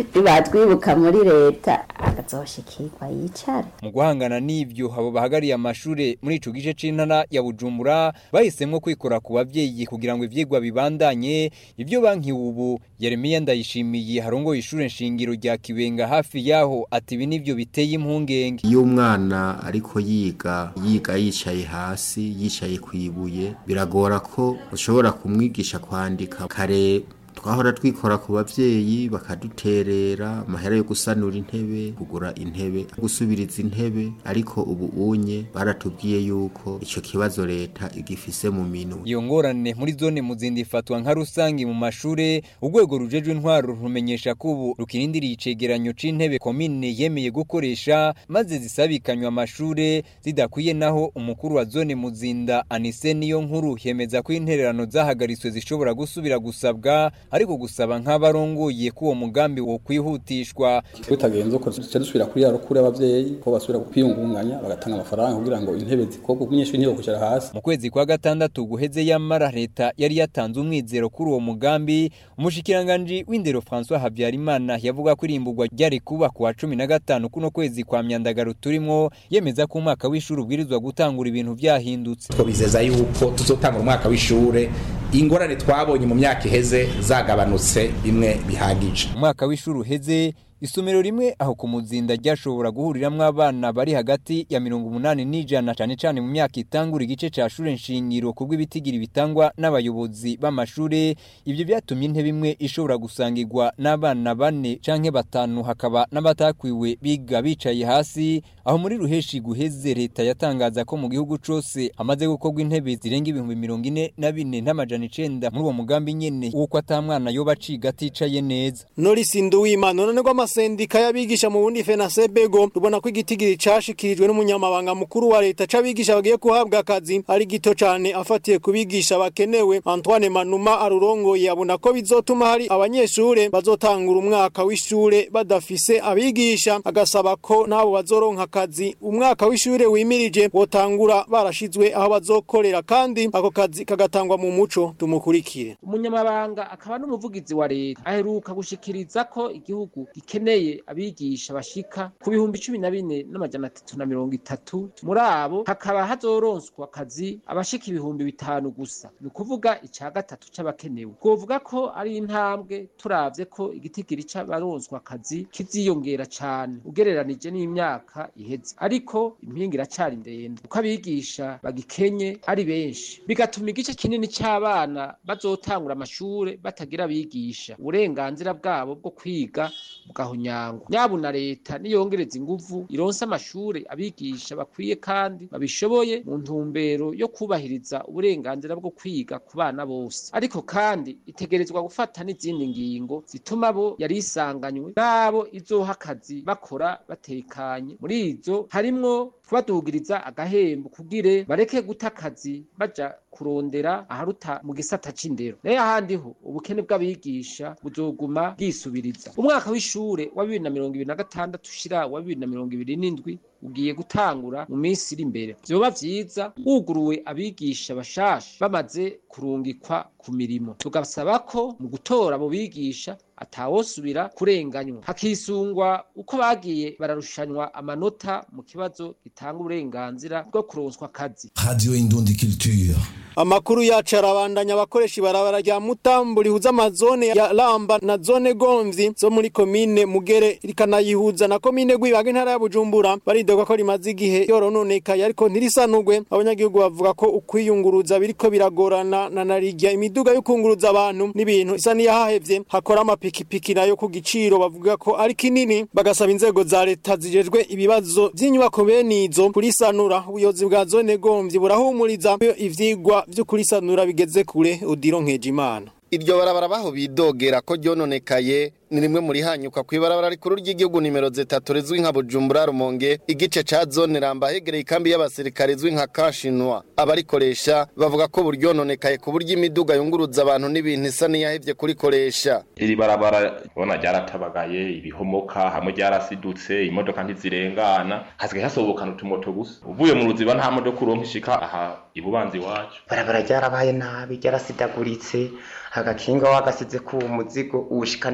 nibatwibuka muri leta akazoshikirwa yicare mu guhangana n'ivyo abo bahagariye amashure muri ico gice c'intara ya Bujumbura bahisemwo kwikora ku bavyeyi kugira ngo ivyigwa bibandanye ivyo banki ubu Yeremiya ndayishimiye harongoye ishure nshingiro rya Kibenga hafi yaho ati ibi nivyo biteye impungenge iyo umwana ariko yiga yiga yicaye hasi yicaye ku ibuye biragora ko ushobora kumwigisha kwandika kare twahora twikora ku bavyeyi bakaduterera amahera yo gusanura intebe kugura intebe gusubiriza intebe ariko ubu unye baratubwiye yuko ico kibazo leta igifise mu minwe iyo ngorane muri zone muzindi ifatwa nka rusangi mu mashure urwego rujejwe intwaro rumenyesha ko ubu rukirindiriye icegeranyo c'intebe komine yemeye gukoresha maze zisabikanywa amashure zidakwiye naho umukuru wa zone muzinda anise niyo nkuru yemeza ko intererano zahagaritswe zishobora gusubira gusabwa ariko gusaba nk'abarongoye ko uwo mugambi wo kwihutishwa tutagenze uko duce dusubira kuri ya rukuru y'abavyeyi ko basubira kwiyungunganya bagatanga amafaranga kugira ngo intebe zikorwe umunyeshuri ntiyo kwicara hasi mu kwezi kwa gatandatu guheze yamara leta yari yatanze umwizero kuri uwo mugambi umushikiranganji w'indero François Habyarimana yavuga ko irimburwa ryari kuba ku wa cumi na gatanu kuno kwezi kwa myandagaro turimwo yemeza ko umwaka w'ishuri ubwirizwa gutangura ibintu vyahindutse twabizeza yuko tuzotangura umwaka w'ishure ingorane twabonye mu myaka iheze zagabanutse bimwe bihagije umwaka w'ishuri uheze isomero rimwe aho ku muzinda ryashobora guhuriramwo abana bari hagati ya mirongo umunani n'ijana cane cane mu myaka itangura igice ca shure nshingiro kubwo ibitigiri bitangwa n'abayobozi b'amashure ivyo vyatumye intebe imwe ishobora gusangirwa n'abana bane canke batanu hakaba n'abatakwiwe biga bicaye hasi aho muri ruheshi guheze leta yatangaza ko mu gihugu cose hamaze gukorwa intebe zirenga ibihumbi mirongo ine na bine n'amajana icenda muri uwo mugambi nyene w'uko ata mwana yoba aciga aticaye neza Norisi Nduwimana none rwa amasendika y'abigisha mu bundi FENASEBEGO rubona ko igitigiri cashikirijwe n'umunyamabanga mukuru wa leta c'abigisha bagiye kuhabwa akazi ari gito cane afatiye kubigisha bakenewe Antoine Manuma arurongoye abona ko bizotuma hari abanyeshure bazotangura umwaka w'ishure badafise abigisha agasaba ko nabo bazoronka akazi umwaka w'ishure wimirije wotangura barashizwe aho bazokorera kandi ako kazi kagatangwa mu muco tumukurikire umunyamabanga akaba n'umuvugizi wa leta aheruka gushikiriza ko igihugu gikeneye abigisha bashika ku bihumbi cumi na bine n'amajana atatu na mirongo itatu muri abo hakaba hazoronswa akazi abashika ibihumbi bitanu gusa ni ukuvuga ica gatatu c'abakenewe twovuga ko ari intambwe turavye ko igitigiri c'abaronswa akazi kiziyongera cane ugereranije n'imyaka iheze ariko impinga iracari ndende uko abigisha bagikenye ari benshi bigatuma igice kinini c'abana bazotangura amashure batagira abigisha uburenganzira bwabo bwo kwiga bugahonyangwa nyabuna leta niyongereza inguvu ironse amashure abigisha bakwiye kandi babishoboye mu ntumbero yo kubahiriza uburenganzira bwo kwiga ku bana bose ariko kandi itegerezwa gufata n'izindi ngingo zituma bo yari isanganywe n'abo izoha akazi bakora batekanye muri izo harimwo kubadugiriza agahembo kugire bareke guta akazi baja kurondera aharuta mu gisata c'indero nayo ahandi ho ubukene bw'abigisha buzoguma bwisubiriza umwaka w'ishure wa bibiri na mirongo ibiri na gatandatu ushira wa bibiri na mirongo ibiri n'indwi ugiye gutangura mu minsi iri imbere vyoba vyiza wuguruwe abigisha bashasha bamaze kurungikwa ku mirimo tugasaba ko mu gutora abo bigisha atawosubira kurenganywa hakisungwa uko bagiye bararushanywa amanota mu kibazo gitanga uburenganzira bwo kuronswa akazi Radio Indundi Culture. Amakuru yacu arabandanya abakoresha ibarabara rya Mutambu rihuza amazone ya Ramba na zone Gomvyi zo muri komine Mugere rikanayihuza na komine Gwibaga intara ya Bujumbura baridoga ko rimaze igihe yorononekaye ariko ntirisanugwe abanyagihugu bavuga ko ukwiyunguruza biriko biragorana na narirya imiduga yo kunguruza abantu n'ibintu isa niyahahevye hakora amapikipiki nayo ku giciro bavuga ko ari kinini bagasaba inzego za leta zijejwe ibibazo vy'inyubako bene izo kurisanura ubuyobozi bwa zone Gomvyi burahumuriza ivyigwa vyo kurisanura bigeze kure udiro nkejimana iryo barabara baho bidogera ko ryononekaye ni rimwe muri hanyuka ku ibarabara rikuru ry'igihugu nimero zitatu rizwi nka bujumbura rumonge igice ca zone ramba hegereye ikambi y'abasirikare izwi nka kashinwa abarikoresha bavuga ko buryononekaye ku buryo imiduga yunguruza abantu n'ibintu isa n'iyahevye kurikoresha iri barabara ubona ryaratabagaye ibihomoka hamwe ryarasidutse imodoka ntizirengana hasigaye hasobokana utumoto gusa uvuye mu ruziba nta modoka uronka ishika aha ibubanza iwacu barabara ryarabaye nabi ryarasidaguritse agakinga wagasize ku muzigo uwushika nawe haratabagara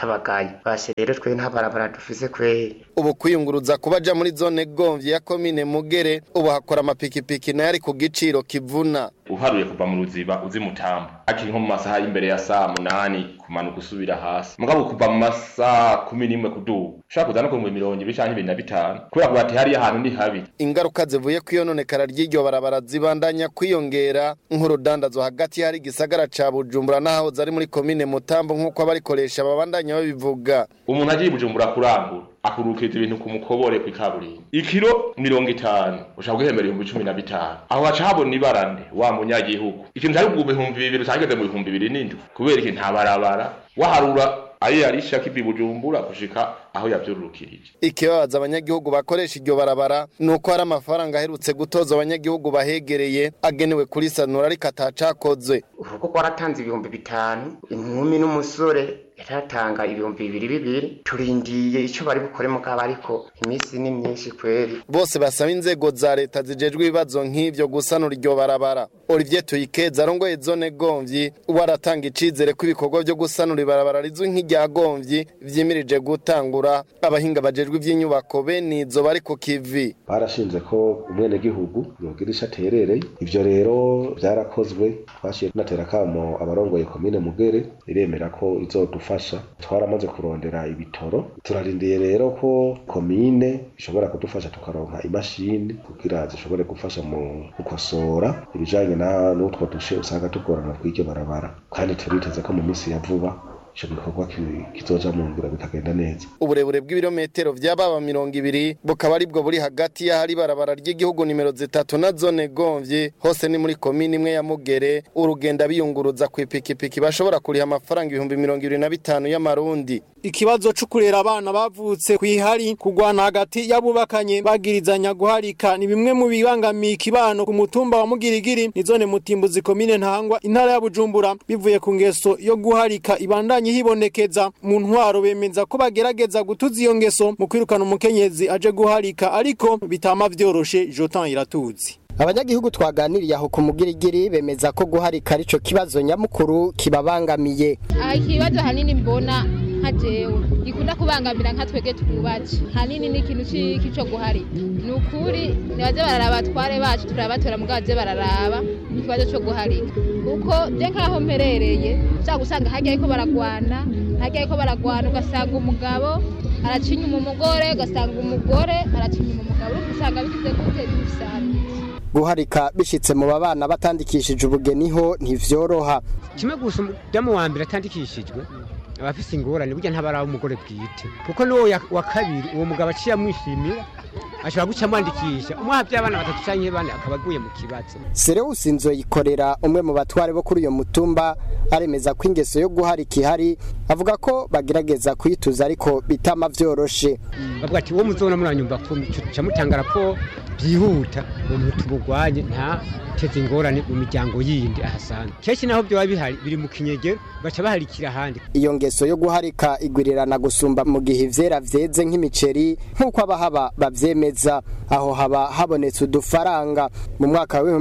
baratabagaye basi rero twe nta barabara dufise kweri ubu kwiyunguruza kubaja muri zone gomvyi ya komine mugere ubu hakora amapikipiki nayo ari ku giciro kivuna uharuye kuva mu ruziba uzi mutambo akiri nko mu masaha y'imbere ya saa munani kumanuka usubira hasi mugabo kuva mu masaha kumi n'imwe kuduga ushobora kuza no ku mirongo ibiri canke ibiri na bitanu kubera kuba ati hariya hantu ni habi ingaruka zivuye kwiyononekara ry'iryo barabara zibandanya kwiyongera nk'urudandazwa hagati hari igisagara ca bujumbura n'ahahoze ari muri komine mutambo nk'uko abarikoresha babandanya babivuga umuntu agiye bujumbura kurangura akurukiriza ibintu ku mukobore kw'ikaburimbo ikiro mirongo itanu ushaka guhembera ibihumbi cumi na bitanu aho haca habona ibarane wa munyagihugu ikintu cari kuguma ibihumbi bibiri usangeze mu bihumbi bibiri n'indwi kubera iki nta barabara waharura ayo yarisha kivi bujumbura gushika aho yavyururukirije ikibabaza abanyagihugu bakoresha iryo barabara ni uko hari amafaranga aherutse gutoza abanyagihugu bahegereye agenewe kurisanura ariko atacakozwe urugo rwaratanze ibihumbi bitanu inkumi n'umusore yaratanga ibihumbi bibiri bibiri turindiye ico bari bukore mugabo ariko iminsi ni myinshi kweri bose basaba inzego za leta zijejwe ibibazo nk'ivyo gusanura iryo barabara Olivier Tuyikeza arongoye zone Gomvyi waratanga icizere ko ibikorwa vyo gusanura ibarabara rizwi nk'irya Gomvyi vyimirije gutangura abahinga bajejwe ivy'inyubako bene izo bari ku kivi barashinze ko umwenegihugu yogira ico aterereye ivyo rero vyarakozwe twashiye tunatera kamo abarongoye komine Mugere iremera ko izodufasha twaramaze kurondera ibitoro turarindiye rero ko komine ishobora kudufasha tukaronka imashini kugira zishobore gufasha mu gukosora ibijanye na n'utwo dushe usanga tugorana kw'iryo barabara kandi turiteze ko mu minsi ya vuba ico gikorwa kizoja mu nzira bikagenda neza uburebure bw'ibirometero vy'ababa mirongo ibiri bukaba aribwo buri hagati y'ahari barabara ry'igihugu nimero zitatu na zone gomvye hose ni muri komini imwe ya mugere urugenda biyunguruza ku ipikipiki bashobora kuriha amafaranga ibihumbi mirongo ibiri na bitanu y'amarundi ikibazo cyo kurera abana bavutse kwihari kugwana hagati y'abubakanye bagirizanya guharika ni bimwe mu bibangamiye ikibano ku mutumba wa Mugirigiri ni zone mutimbuzi komine ntangwa intara ya Bujumbura bivuye ku ngeso yo guharika ibandanye hibonekeza mu ntwaro bemeza ko bagerageza gutuza iyo ngeso mu kwirukana umukenyezi aje guharika ariko bitama vyoroshe Jotan iratuzi abanyagihugu twaganiriye aho ku mugirigiri bemeza ko guharika arico kibazo nyamukuru kibabangamiye aha ikibazo hanini mbona nka jewe gikunda kubangamira nka twege twubatse hanini ni ikintu c'iki co guharika ni ukuri nibaze bararaba batware bacu turabatora mugabo baze bararaba ikibazo co guharika kuko je nkaho mperereye ushaka gusanga harya ariko baragwana harya ariko baragwana ugasanga umugabo araca inyuma umugore ugasanga umugore araca inyuma umugabo urumva usanga bigize gute bisanzwe guharika bishitse mu babana batandikishije ubugeni ho ntivyoroha kimwe gusa umudamu wa mbere atandikishijwe aba afise ingorane burya ntaba ari umugore bwite kuko n'uwo wa kabiri uwo mugabo aciye amwishimira ashobora guca amwandikisha umwaha by'abana batatu canke bane akaba aguye mu kibazo Sereusi Nzoyikorera umwe mu batware bo kuri uyo mutumba aremeza ko ingeso yo guharika ihari avuga ko bagerageza kuyituza ariko bitama vyoroshe bavuga ati uwo muzona muranyumva kumi ca mutanga raporo byihuta uwo muntu tumugwanye nta teze ingorane mu miryango yindi ahasanzwe kenshi naho byoba bihari biri mu kinyegero baca baharikira ahandi iyo ngeso yo guharika igwirirana gusumba mu gihe ivyera vyeze nk'imiceri nk'uko abahaba bavyemeza aho haba habonetse udufaranga mu mwaka wa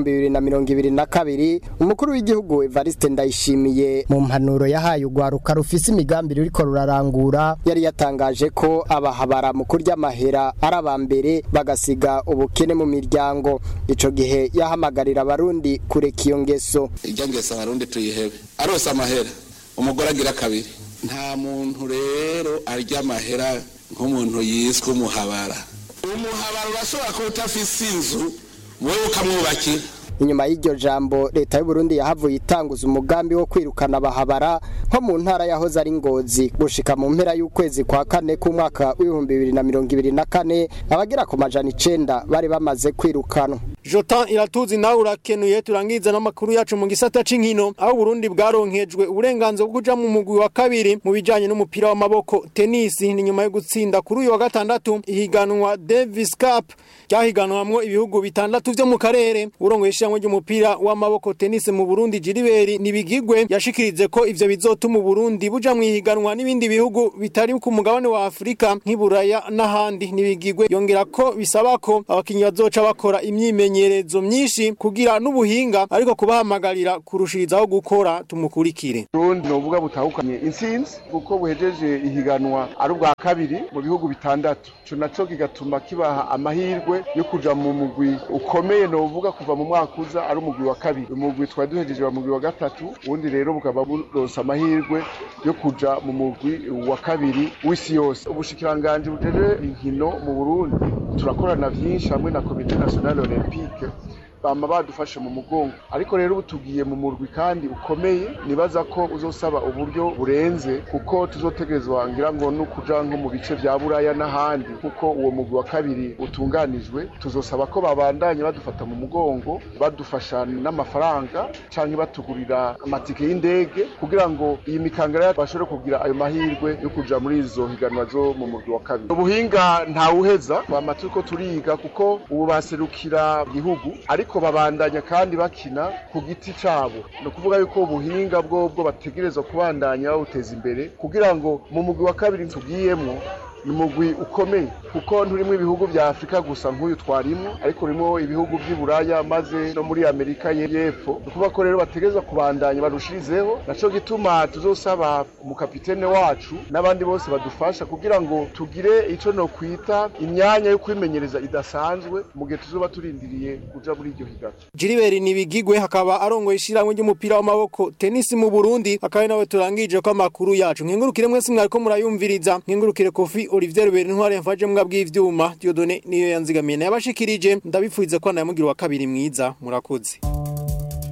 2022 umukuru w'igihugu Evariste Ndayishimiye mu mpanuro yahaye ugwaruka rufise imigambi ruriko rurarangura yari yatangaje ko abahabara mu kurya amahera ari abambere bagasiga ubukene mu miryango ico gihe yahamagarira abarundi kureka iyo ngeso irya ngeso abarundi tuyihebe arose amahera umugore agira kabiri nta muntu rero arya amahera nk'umuntu yiswe umuhabara umuhabara urashobora kuba utafise inzu wowe ukamwubakira inyuma y'iryo jambo leta y'u Burundi yahavuye itanguza umugambi wo kwirukana abahabara nko mu ntara yahoze ari ngozi gushika mu mpera y'ukwezi kwa kane k'umwaka w'ibihumbi bibiri na mirongo ibiri na kane abagera ku majana icenda bari bamaze kwirukanwa Jotan iratuzi nawe urakenuye turangiza n'amakuru yacu mu gisata c'inkino aho Burundi bwaronkejwe uburenganzira bwo kuja mu mugwi wa kabiri mu bijanye n'umupira w'amaboko tennis ni nyuma yo gutsinda kuri uyu wa gatandatu ihiganwa Davis Cup ryahiganwamwo ibihugu bitandatu vyo mu karere urongoye ishyirahamwe ry'umupira w'amaboko tennis mu Burundi Jiriberi nibigigwe yashikirize ko ivyo bizotuma Burundi buja mu ihiganwa n'ibindi bihugu bitari ku mugabane wa Afrika nk'iburaya n'ahandi nibigigwe yongera ko bisaba ko abakinyi bazoca bakora imyimenyerezo imyimenyerezo myinshi kugira n'ubuhinga ariko kubahamagarira kurushirizaho gukora tumukurikire Burundi novuga butahukanye intsinzi kuko buhejeje ihiganwa ari ubwa kabiri mu bihugu bitandatu ico naco kigatuma kibaha amahirwe yo kuja mu mugwi ukomeye novuga kuva mu mwaka uza ari umugwi wa kabiri umugwi twari duhejeje wa mugwi wa gatatu ubundi rero bukaba buronse amahirwe yo kuja mu mugwi wa kabiri w'isi yose ubushikiranganji bujeje inkino mu Burundi turakorana vyinshi hamwe na komite nationale olympique bama badufashe mu mugongo ariko rero ubu tugiye mu murwi kandi ukomeye nibaza ko uzosaba uburyo burenze kuko tuzotegerezwa ngira ngo no kuja nko mu bice vya buraya n'ahandi kuko uwo mugwi wa kabiri utunganijwe tuzosaba ko babandanya badufata mu mugongo badufasha n'amafaranga canke batugurira amatike y'indege kugira ngo iyi mikangara bashobore kugira ayo mahirwe yo kuja muri izo higanwa zo mu murwi wa kabiri ubuhinga ntawuheza twama turiko turiga kuko ubu baserukira igihugu ariko babandanya kandi bakina ku giti cabo ni ukuvuga yuko ubuhinga bwobwo bategerezwa kubandanya bawuteza imbere kugira ngo mu mugwi wa kabiri tugiyemwo ni umugwi ukomeye kuko nturimwo ibihugu vya afurika gusa nk'uyu twarimwo ariko urimo ibihugu vy'i buraya maze no muri amerika y'epfo ni ukuvuga ko rero bategerezwa kubandanya barushirizeho naco gituma tuzosaba umukapitene wacu n'abandi bose badufasha kugira ngo tugire ico nokwita imyanya yo kwimenyereza idasanzwe mu gihe tuzoba turindiriye kuja muri iryo higanwa Gilbert Nibigigwe hakaba arongoye ishiramwe ry'umupira w'amaboko tennis mu Burundi akaba nawe turangije ko amakuru yacu nkengurukire mwese mwariko murayumviriza nkengurukire Kofi Olivier Rubert ntware mfaje mbwa bw'ivyuma Dieudonné niyo yanzigamiye nabashikirije ndabipfuize ko nayamugira wa kabiri mwiza murakoze